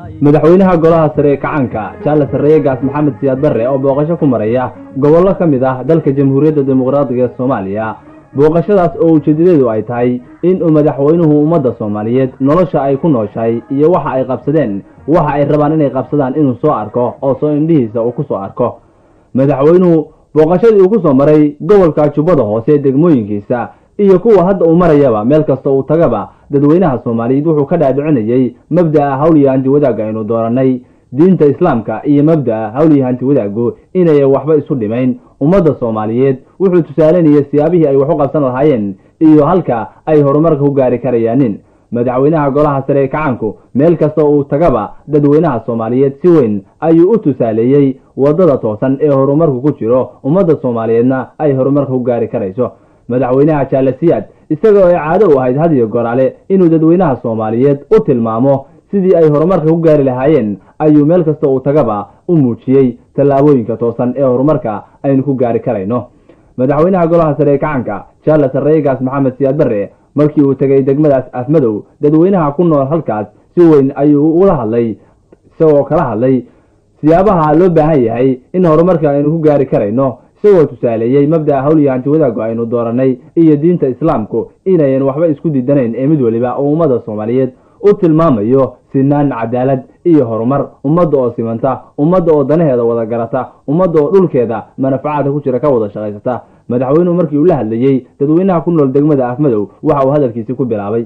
madaxweynaha golaha sare ee kacaanka jaale sarreeye gaas maxamed siyaad barre oo booqasho ku maraya gobollo ka mid ah dalka jamhuuriyadda dimuqraadiga ee soomaaliya booqashadaas oo ujeedadeedu ay tahay in uu madaxweynuhu ummadda soomaaliyeed nolosha ay ku nooshahay iyo waxa ay qabsadeen waxa ay rabaan inay qabsadaan inuu soo arko oo soo indhihiisa uu ku soo arko madaxweynuhu booqashadii uu ku soo maray gobolka jubbada hoose degmooyinkiisa iyo kuwa hadda uu marayaba meel kasta uu tagaba dadweynaha soomaaliyeed wuxuu ka dhaadhicinayey mabda'a hawliya hanti wadaagga aynu doorannay diinta islaamka iyo mabda'a hawliya hanti wadaaggu inayan waxba isu dhimayn ummadda soomaaliyeed wuxuu tusaalanayay siyaabihii ay wax u qabsan lahaayeen iyo halka ay horumarka ku gaari karayaanin madaxweynaha golaha sare ee kacaanku meel kasta uu tagaba dadweynaha soomaaliyeed si weyn ayuu u tusaaleeyey waddada toosan ee horumarku ku jiro ummadda soomaaliyeedna ay horumarka ku gaari karayso madaxweynaha jaalasiyaad isagoo ay caado u ahayd hadiyo goraale inuu dadweynaha soomaaliyeed u tilmaamo sidii ay horumarka ku gaari lahaayeen ayuu meel kasta uu tagaba u muujiyey tallaabooyinka toosan ee horumarka aynu ku gaari karayno madaxweynaha golaha sare ee kacanka jaale sarreegaas maxamed siyaad barre markii uu tegay degmadaas afmadow dadweynaha ku nool halkaas si weyn ayuu ula hadlay isagoo kala hadlay siyaabaha loo baahan yahay in horumarka aynu ku gaari karayno isagoo tusaaleeyey mabda'a hawliya hanti wadaaggu aynu doorannay iyo diinta islaamku inayan waxba isku diidanayn ee mid weliba oo ummadda soomaaliyeed u tilmaamayo sinaan cadaalad iyo horumar ummadda oo simanta ummadda oo danaheeda wada garata ummadda oo dhulkeeda manafacaadka ku jira ka wada shaqaysata madaxweynuhu markii uu la hadlayey dadweynaha ku nool degmada afmadow waxa uu hadalkiisii ku bilaabay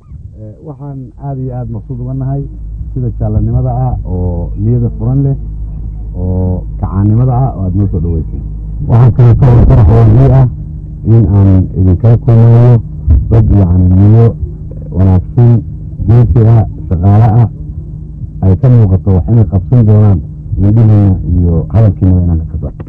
waxaan aada iyo aada maqsuud uga nahay sida jaallanimada ah oo niyada furan leh oo kacaannimada ah oo aada noo soo dhaweysay waxaa kaleeto oo farax waalii ah in aan idinkala kulmayo dad yacni niyo wanaagsan geesi ah shaqaale ah ay ka muuqato wax inay qabsan doonaan nidhihiina iyo hadalkiinaba inaan ka kasa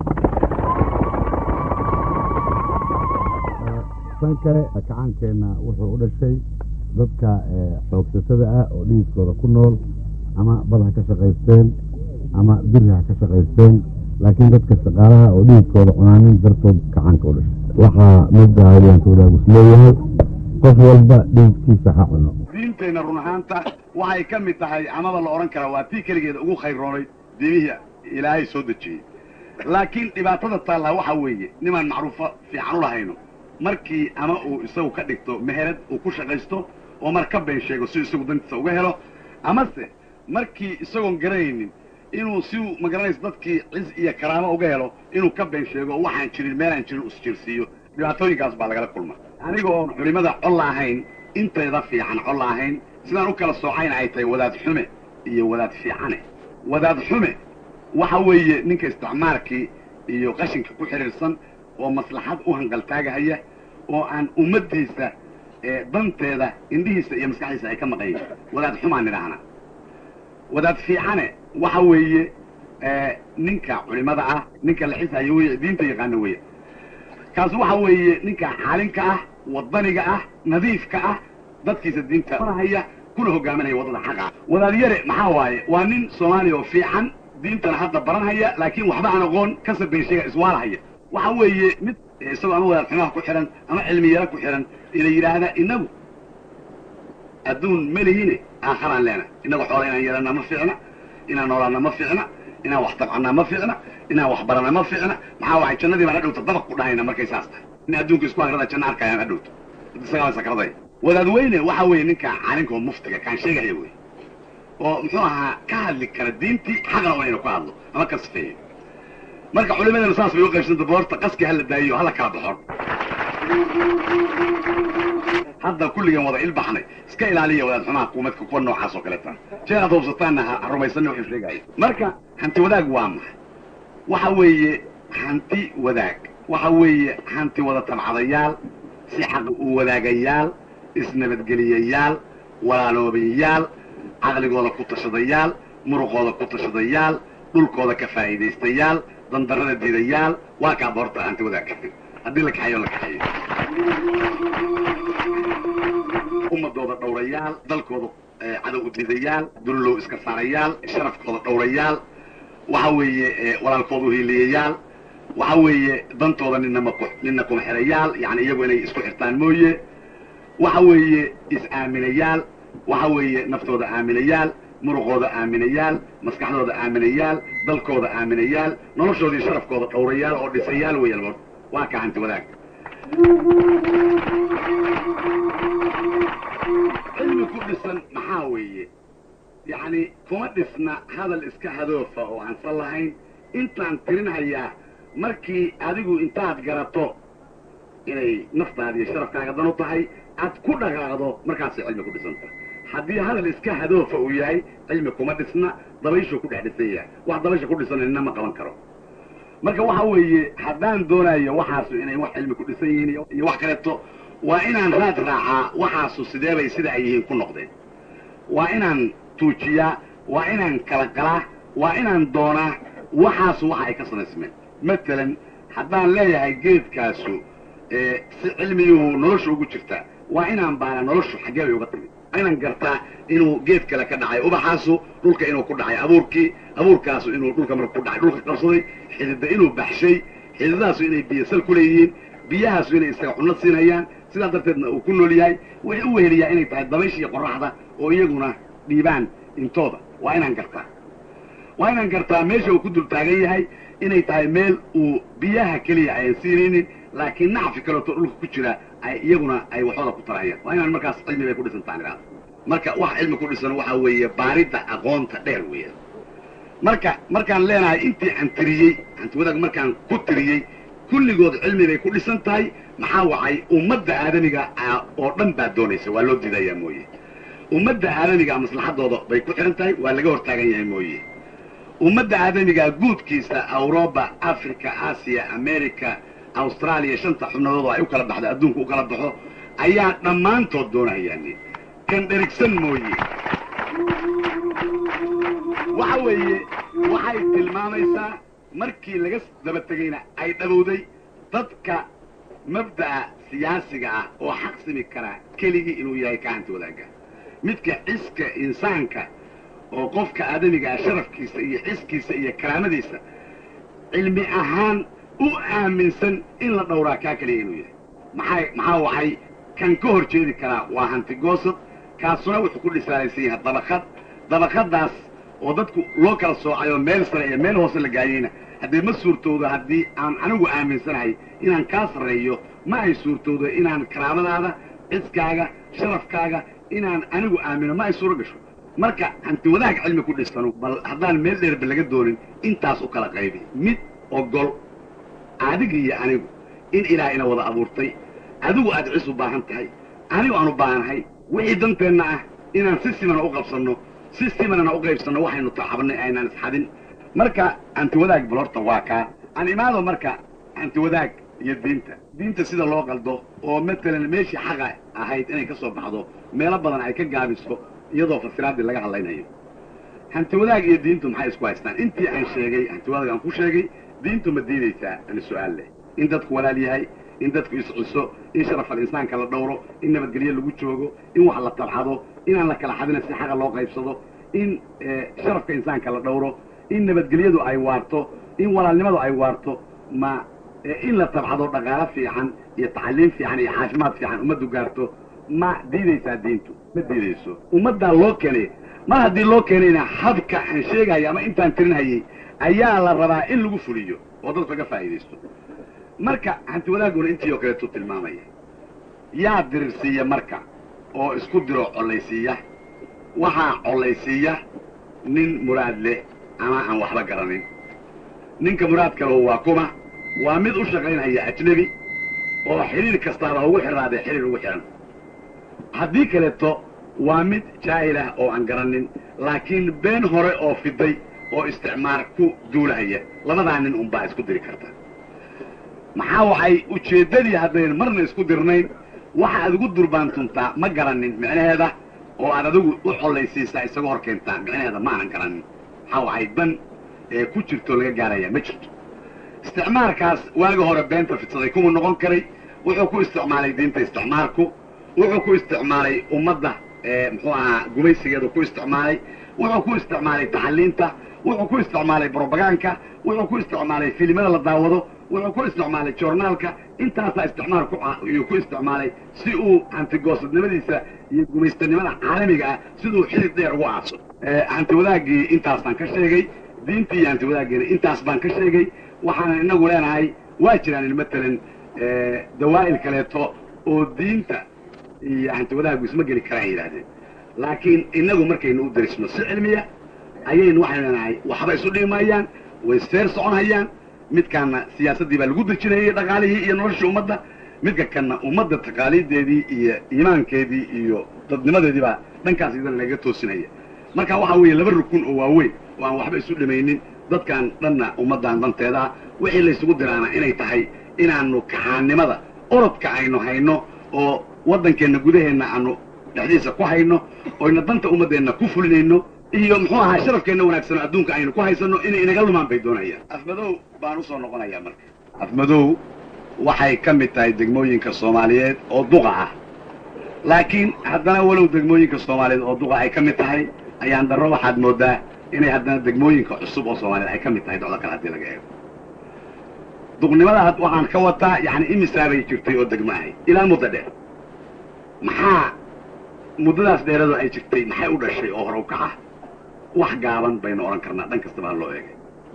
san kale kacaankeenna wuxuu u dhashay dadka xoogsatada ah oo dhihiskooda ku nool ama bad ha ka shaqaysteen ama biri ha ka shaqaysteen laakiin dadka shaqaalaha oo dhihiskooda cunaanin dartood kacaanka u dhashay waxaa midda hawliyaanka wadaagus leeyahay qof walba dhihiskiisa ha cuno diinteenna run ahaanta waxay ka mid tahay amaba la odhan karaa waa tii keligeeda ugu khayroonay diimihii ilaahay soo dejiyey laakiin dhibaatada taallaa waxaa weeye nimaan macruufo fiican u lahayno markii ama uu isagu ka dhigto meherad uu ku shaqaysto oo mar ka been sheego si isagu dantiisa uga helo amase markii isagoon garanaynin inuu si uu magaranayso dadkii ciz iyo karaamo uga helo inuu ka been sheego oo waxaan jirin meelaan jirin usjirsiiyo dhibaatooyinkaas baa lagala kulma aniga oon culimada colla ahayn inteeda fiican colla ahayn sidaan u kala soocayna ay tahay wadaad xume iyo wadaad fiicane wadaad xume waxa weeye ninka isticmaalkii iyo qashinka ku xidhiirsan oo maslaxad u hanqaltaagahaya oo aan ummaddiisa danteeda indhihiisa iyo maskaxdiisa ay ka maqayin wadaad xumaan nidhaahna wadaad fiicane waxa weeye ninka culimada ah ninka la xisayo wey diinta yaqaana weya kaas waxa weeye ninka xaalinka ah wadaniga ah nadiifka ah dadkiisa diinta haya kuna hogaaminaya waddada xaqa ah wadaad yare maxaa waaye waa nin soomaaliya oo fiican diintana hadda baranhaya laakiin waxba aan aqoon kasab been sheega iswaalahaya waxa weeye mid isagoo ama wadaad xumaha ku xidhan ama cilmi yaro ku xidhan ina yidhaahda inagu adduun melihine aakharaan leena inagu xoola inaan yeelana ma fiicna inaan noolaana ma fiicna inaan wax tabcannaa ma fiicna inaan wax barana ma fiicna maxaa waay jannadii baan hadhowta dabaq ku dhahayna markay saas tahay in adduunka isku akrada janno arkayaan hadhowto isagaa sakraday wadaad weyne waxa weeye ninka calinka oo muftiga kaan sheegaya wey oo muxuu ahaa ka hadli kara diintii xaqna waa inuu ka hadlo ama ka sifeeyo marka culimadana saas bay u qaybsanta boorta qaski hala daayiyo hala kala baxon hadda kulligan wada ilbaxnay iska ilaaliya wadaad xumaha kuumadka kuwa noocaas oo kaleeta jeer aad hubsataanna ha rumaysanna wuxuu sheegaya marka hanti wadaag waa maxay waxa weeye hanti wadaag waxa weeye hanti wada tabcadayaal si xaq u wadaagayaal isnabadgeliyayaal walaaloobayaal caqligooda ku tashadayaal muruqooda ku tashadayaal dhulkooda ka faa'iidaystayaal dandarrada diidayaal waa kaa boorta hanti wadaag haddii la kaxeeyo la kaxeeyo ummadooda dhowrayaal dalkooda cadow u diidayaal dullow iska saarayaal sharafkooda dhowrayaal waxa weeye walaalkooda uhiiliyayaal waxa weeye dantooda ninama nina kuma xirayaal yani iyagu inay isku xirtaan mooye waxa weeye is-aaminayaal waxa weeye naftooda aaminayaal muruqooda aaminayaal maskaxdooda aaminayaal dalkooda aaminayaal noloshoodii sharafkooda dhowrayaal oo dhisayaal weeyaan mar waa ka hanti wadaag cilmi ku dhisan maxaa weeye yacni kuma dhisna hadal iska hadoofa oo aansan lahayn intaan tirinhayaa markii adigu intaad garato inay naftaada iyo sharafkaaga dan u tahay aad ku dhaqaaqdo markaasay cilmi ku dhisanta haddii hadal iska hadoofa uu yahay cilmi kuma dhisna dabayshuu ku dhex dhisan yahay wax dabaysha ku dhisan nina ma qaban karo marka waxa weeye haddaan doonayo waxaasu inay wax cilmi ku dhisan yihiin iyo wax kaleeto waa inaan raad raacaa waxaasu sidee bay sida ay yihiin ku noqdeen waa inaan tuujiyaa waa inaan kala qalaa waa inaan doonaa waxaasu waxa ay ka samaysmeen matalan haddaan leeyahay geedkaasu si cilmiyuhu nolosha ugu jirtaa waa inaan baana noloshu xaggee bay uga timid inaan gartaa inuu geed kale ka dhacay ubaxaasu dhulka inuu ku dhacay abuurkii abuurkaasu inuu dhulka marka ku dhacay dhulka qabsaday xidida inuu baxshay xididadaasu inay biyo sal ku leeyihiin biyahaasu inay isaga cunno siinayaan sidaa darteedna uu ku nool yahay wuxuu u weheliyaa inay tahay dabaysha iyo qorraxda oo iyaguna dhiibaan intooda waa inaan gartaa waa inaan gartaa meesha uu ku dul taagan yahay inay tahay meel uu biyaha keliya ayan siinaynin laakiin nacfi kaleeto dhulka ku jira ay iyaguna ay waxooda ku tarayaan waa inaan markaas cilmi bay ku dhisantaan idhaahdo marka wax cilmi ku dhisan waxaa weeye baaridda aqoonta dheer weeyaan marka markaan leenahay intii aan tiriyey hantiwadaag markaan ku tiriyey kulligood cilmi bay ku dhisan tahay maxaa wacay ummadda aadamiga oo dhan baa doonaysa waa loo diidayaa mooye ummadda aadamiga maslaxadooda bay ku xihan tahay waa laga hortaagan yahay mooye ummadda aadamiga guudkiisa awroba africa aasiya america austraaliya shanta xubnadood ay u kala baxdo adduunka u kala baxo ayaa dhammaantood doonahayaani kan dherigsan mooye waxa weeye waxay tilmaamaysaa markii laga daba tegayna ay dhabowday dadka mabda'a siyaasiga ah oo xaq simi karaa keligii inuu yahay ka hanti wadaagga midka ciska insaanka oo qofka aadamiga ah sharafkiisa iyo ciskiisa iyo karaamadiisa cilmi ahaan u aaminsan in la dhowraa kaa keliya inuu yahay maxay maxaa waxay kan ka hor jeedi karaa waa hanti goosad kaasuna wuxuu ku dhisaalaysan yahay dabakad dabakadaas oo dadku loo kala soocay oo meel sare iyo meel hoose la gaayeyna haddee ma suurtoodo haddii aan anigu aaminsanahay inaan kaa sarreeyo ma ay suurtoodo inaan karaamadaada ciskaaga sharafkaaga inaan anigu aamino ma ay suuro gasho marka hanti wadaag cilmi ku dhisano bal haddaan meel dheerba laga doonin intaas u kala qaybi mid ogol adiga iyo anigu in ilaah ina wada abuurtay adigu aad cis u baahan tahay anigu aan u baahanahay wixii danteenna ah inaan si simana u qabsanno si simanana u qaybsanno waxaynu taxabnay aynaan isxadin marka hanti wadaag bal horta waa kaa aan imaado marka hanti wadaag iyo diinta diinta sida loo qaldo oo matalan meeshii xaqa ahayd inay ka soo baxdo meelo badan ay ka gaabiso iyadoo fasiraaddii laga hadlaynayo hanti wadaag iyo diintu maxay isku haystaan intii aan sheegay hanti wadaag aan ku sheegay diintu ma diidaysaa ani su-aal leh in dadku walaal yahay in dadku isciso in sharafal insaanka la dhowro in nabadgelyo lagu joogo in wax la tabxado inaan la kala xadina si xaqa loo qaybsado in sharafka insaanka la dhowro in nabadgelyadu ay waarto in walaalnimadu ay waarto ma in la tabxado dhaqaalo fiican iyo tacaliim fiican iyo caafimaad fiican ummaddu gaarto ma diidaysaa diintu ma diidayso ummaddaa loo keenay mar haddii loo keenayna habka aan sheegayo ama intaan tirinhayay ayaa la rabaa in lagu fuliyo oo dadku laga faa'iidaysto marka hanti wadaaguna intii oo kaleetu tilmaamaya yaa dirirsiiya marka oo isku diro collaysiiya waxaa collaysiiya nin muraad leh ama aan waxba garanin ninka muraad kalehu waa kuma waa mid u shaqaynhaya ajnebi oo xidhiir kastaaba ugu xidhaadee xidhiir ugu xidhan haddii kaleeto waa mid jaahilah oo aan garanin laakiin been hore oo fiday oo isticmaar ku duulahaya labadaa nin unbaa isku diri karta maxaa waxay ujeeddadii haddayn marna isku dirnayn waxa aad ugu durbaantuntaa ma garanin micnaheeda oo aad adigu u collaysiisaa isaga hor keentaa micnaheeda ma aanan garanin maxaa waxay dan ee ku jirto laga gaarayaa ma jirto isticmaalkaas waagi hore beenta fidsaday kuma noqon karay wuxuu ku isticmaalay diinta isticmaalku wuxuu ku isticmaalay ummadda muxuu ahaa gumaysigeedu ku isticmaalay wuxuu ku isticmaalay taxaliinta wuxuu ku isticmaalay brobagaanka wuxuu ku isticmaalay filimada la daawado wuxuu ku isticmaalay joornaalka intaasaa isticmaal kuyuu ku isticmaalay si uu hantigoosadnimadiisa iyo gumaystanimada caalamiga ah siduu xidid dheer ugu aaso hanti wadaaggii intaasaan ka sheegay diintii iyo hanti wadaaggiina intaas baan ka sheegay waxaanan inagu leenahay waa jiraan matalan dawaa'il kaleeto oo diinta iyo hanti wadaaggu isma geli karaan yidhahdeen laakiin inagu markaynu u darisno si cilmiya ayaynu waxaynu leenahay waxba isu dhimayaan way seer soconhayaan midkaana siyaasaddii baa lagu dejinayay dhaqaalihii iyo noloshii ummadda midka kanna ummadda taqaaliideedii iyo iimaankeedii iyo dadnimadeedii baa dhankaas idan laga toosinaya marka waxaa weeye laba rukun oo waaweyn oo aan waxba isu dhimaynin dadkan dhanna ummaddan danteedaa wixii laysugu diraana inay tahay inaanu kacaannimada orodka aynu hayno oo waddankeenna gudaheenna aanu dhexdiisa ku hayno oyna danta ummaddeenna ku fulinayno iyo muxuu ahaa sharafkeenna wanaagsano adduunka aynu ku haysanno inay inaga lumaan bay doonayaan afmadow baan usoo noqonayaa marka afmadow waxay ka mid tahay degmooyinka soomaaliyeed oo duqa ah laakiin haddana walow degmooyinka soomaaliyeed oo duqa ay ka mid tahay ayaan darro waxaad moodaa inay haddana degmooyinka cusub oo soomaaliyeed ay ka mid tahay docdo kale haddii laga eego duqnimada waxaan ka wataa yani imisaabay jirtay oo degmo ahay ilaa muddo dheer maxaa muddadaas dheeradu ay jirtay maxay u dhashay oo hore u kaca wax gaaban baynu odhan karnaa dhan kastaba ha loo eegay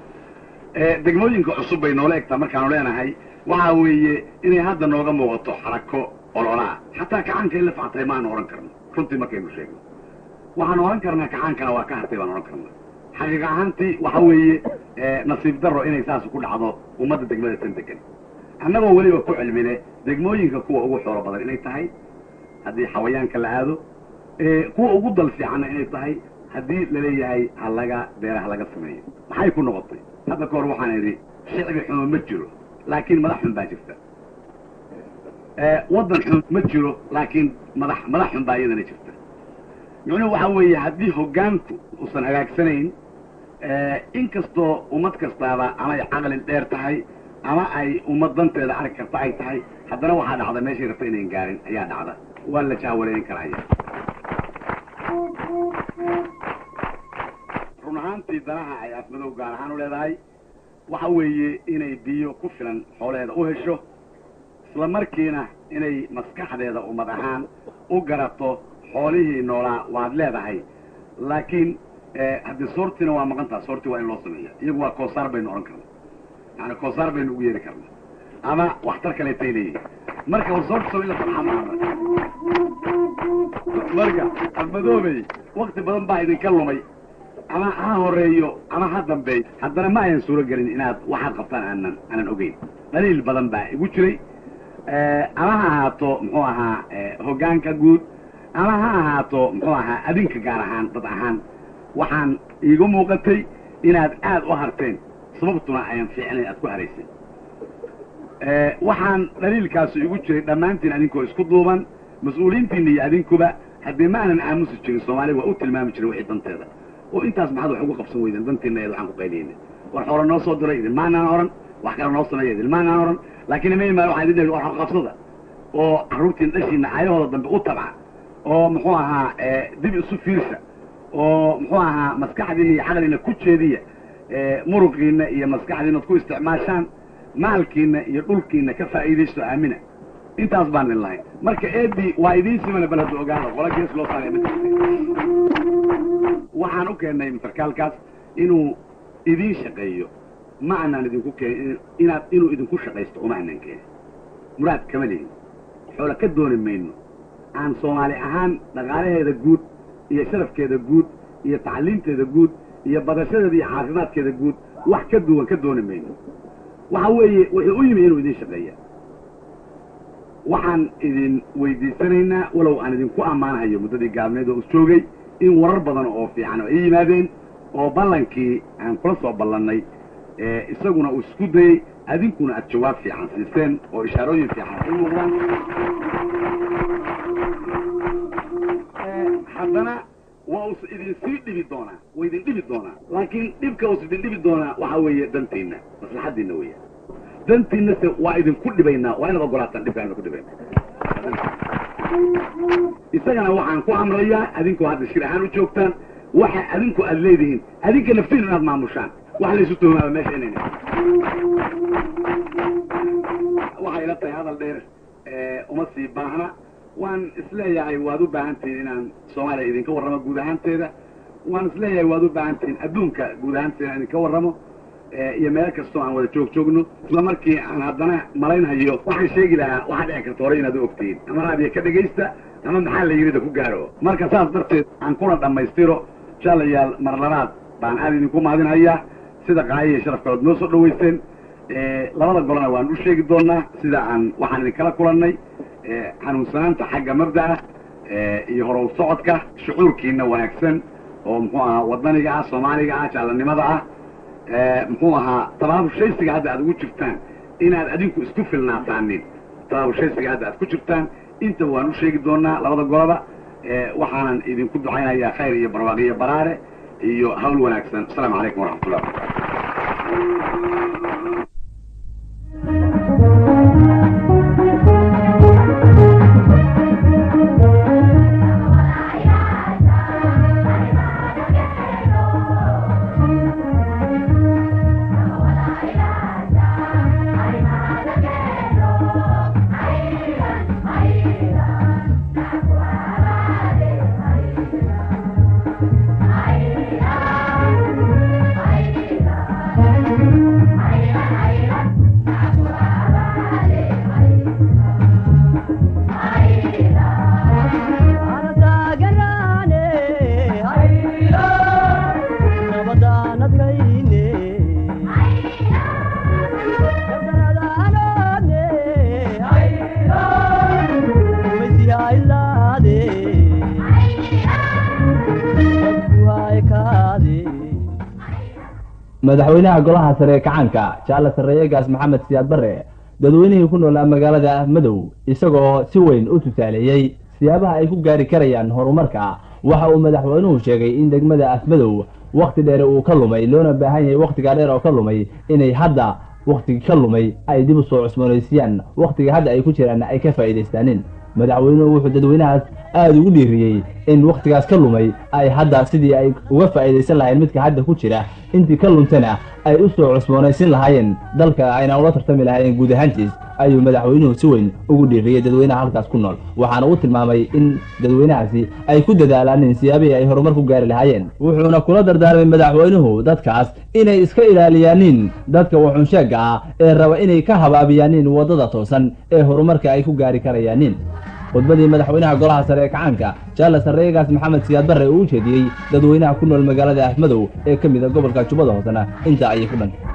degmooyinka cusub bay noola egtaa markaanu leenahay waxaa weeye inay hadda nooga muuqato xarako ololaa xataa kacaanka in la factay maanu odhan karno runtii markaynu sheegno waxaanu odhan karnaa kacaankana waa ka hartay baan odhan karnaa xaqiiq ahaantii waxa weeye nasiib darro inay saas ku dhacdo ummadda degmada tan degan annagoo weliba ku cilmine degmooyinka kuwa ugu xoolo badan inay tahay haddii xawayaanka la aado kuwa ugu dal fiicanna inay tahay haddii laleeyahay ha laga beeraha laga sameeyo maxay ku noqotay hadda ka hor waxaan idhi shicbi xumo ma jiro laakiin madax xun baa jirta waddan xun ma jiro laakiin madax madax xun baa iyadana jirta micnuhu waxaa weeye haddii hoggaanku uusan hagaagsanayn inkastoo ummad kastaaba ama ay caqli dheer tahay ama ay ummad danteeda arki karta ay tahay haddana waxaa dhacda meeshay rabta inayn gaarin ayaa dhacda waa la jahwareerin karaya run ahaantii danaha ay afmadow gaar ahaan u leedahay waxa weeye inay biyo ku filan xoolaheeda u hesho isla markiina inay maskaxdeeda ummad ahaan u garato xoolihii noolaa waad leedahay laakiin haddii soortiina waa maqan taha soortii waa in loo sameeya iyagu waa koosaar baynu odhan karna yani koosaar baynu ugu yeeri karna ama waxtar kaleetay leeyihin marka war soorta soo in la sabxa maaha marka afmadoobey wakti badan baa idinka lumay ama ha horeeyo ama ha dambeeyo haddana ma ayan suuro gelin inaad waxaad qabtaan aanan aanan ogeyn dhaliil badan baa igu jiray ama ha ahaato muxuu ahaa hoggaanka guud ama ha ahaato muxuu ahaa adinka gaar ahaan dad ahaan waxaan iigu muuqatay inaad aad u harteen sababtuna ayan fiicnayn aad ku haraysay waxaan dhaliilkaasu igu jiray dhammaantiin adinkoo isku duuban mas-uuliyiintiina iyo adinkuba haddii ma aanan aamusi jirin soomaaliya waa u tilmaami jiray wixii danteeda oo intaas maxaad wax ugu qabsan weydeen dantiina eed waxaan ku qayliyeyna war xoolo noo soo diray idin maanaan odhan wax kale noo sameeya idin maanaan odhan laakiin ima imaan waxaan idin dhehi war qabsada oo carruurtiina dhashiina caayahooda dambe u tabca oo muxuu ahaa dib isu fiirsa oo muxuu ahaa maskaxdiina iyo caqliina ku jeediya muruqiina iyo maskaxdiina ad ku isticmaashaan maalkiina iyo dhulkiina ka faa'iidaysto aamina intaas baan idin lahayn marka eedii waa idiin simana bal hadda ogaano qola gees loo saaraya ma jirta waxaan u keennay sarkaalkaas inuu idiin shaqeeyo ma aanaan idinku keenin inaad inuu idinku shaqaysto uma aanaan keenin muraad kama lihin xoola ka dooni mayno aan soomaali ahaan dhaqaalaheeda guud iyo sharafkeeda guud iyo tacliimteeda guud iyo badashadeeda iyo caafimaadkeeda guud wax ka duwan ka dooni mayno waxa weeye wuxuu u yimi inuu idiin shaqeeya waxaan idin weydiisanaynaa walow aan idinku ammaanahayo muddadii gaabneed oo is joogay in warar badan oo fiican oo ay yimaadeen oo ballankii aan kula soo ballannay isaguna uu isku dayey adinkuna aad jawaab fiican siiseen oo ishaarooyin fiican ay muuqdaan haddana waa us idin sii dhibi doonaa waa idin dhibi doonaa laakiin dhibka us idin dhibi doonaa waxaa weeye dantiinna maslaxaddiinna weya dantiinna se waa idinku dhibaynaa waa inaad ogolaataan dhibkaan idinku dhibayna isagana waxaan ku amrayaa adinkoo hadda shir ahaan u joogtaan waxa adinku aad leedihiin adinka naftiinu inaad maamushaan wax laysu tuhmaaba meesha inayna waxay ila tahay hadal dheer uma sii baahna waan isleeyahay waad u baahan tihiin inaan soomaaliya idinka warramo guud ahaanteeda waan isleeyahay waad u baahan tihiin adduunka guud ahaanteeda inaan idinka warramo iyo meel kastoo aan wada joog joogno isla markii aan haddana malaynhayo waxaan sheegi lahaa waxaa dhici karta hore inaad u ogtihiin ama raadiya ka dhegaysta ama maxaa la yidhida ku gaaro marka saas darteed aan kuna dhammaystiro jaalayaal mar labaad baan aad idinku mahadinhayaa sida qaayiya sharafkalood noo soo dhawaysteen labada golona waan u sheegi doonaa sida aan waxaan idinkala kulannay xanuunsanaanta xagga mabda'a iyo horow socodka shucuurkiina wanaagsan oo muxuu ahaa wadaniga ah soomaaliga ah jaalanimada ah muxuu ahaa tabaabushaysiga hadda aad ugu jirtaan inaad adinku isku filnaataanin tabaabushaysiga hadda aad ku jirtaan inta waan u sheegi doonaa labada goloba waxaanan idinku ducaynayaa khayr iyo barwaaqiyo baraare iyo hawl wanaagsan asalaamu calaykum waraxmatullah madaxweynaha golaha sare ee kacaanka jaale sarreeyegaas maxamed siyaad barre dadweynihii ku noolaa magaalada madow isagoo si weyn u tusaaleeyey siyaabaha ay ku gaari karayaan horumarka waxa uu madaxweynuhu sheegay in degmada afmadow wakhti dheer uu ka lumay loona baahan yahay wakhtigaa dheer oo ka lumay inay hadda wakhtigii ka lumay ay dib u soo cusboonaysiiyaan wakhtiga hadda ay ku jiraanna ay ka faa'iidaystaaneen madaxweynuhu wuxuu dadweynahaas aada ugu dhiiriyey in wakhtigaas ka lumay ay hadda sidii ay uga faa'iidaysan lahayn midka hadda ku jira intii ka luntana ay u soo cusboonaysin lahaayeen dalka ayna ula tartami lahaayeen guud ahaantiis ayuu madaxweynuhu si weyn ugu dhiiriyey dadweynaha halkaas ku nool waxaana u tilmaamay in dadweynahaasi ay ku dadaalaanin siyaabihii ay horumar ku gaari lahaayeen wuxuuna kula dardaarmay madaxweynuhu dadkaas inay iska ilaaliyaanin dadka waxunsheegga ah ee raba inay ka habaabiyaanin waddada toosan ee horumarka ay ku gaari karayaanin khudbadii madaxweynaha golaha sare ee kacaanka jaale sarreegaas maxamed siyaad barre uu u jeediyey dadweynaha ku nool magaalada afmadow ee ka mid a gobolka jubbada hoosena intaa ayay ku dhantay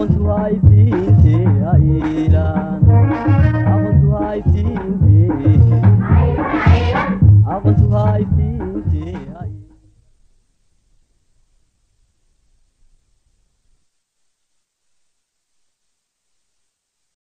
Aqoontu waa iftiintee, aylaan. Aqoontu waa iftiintee.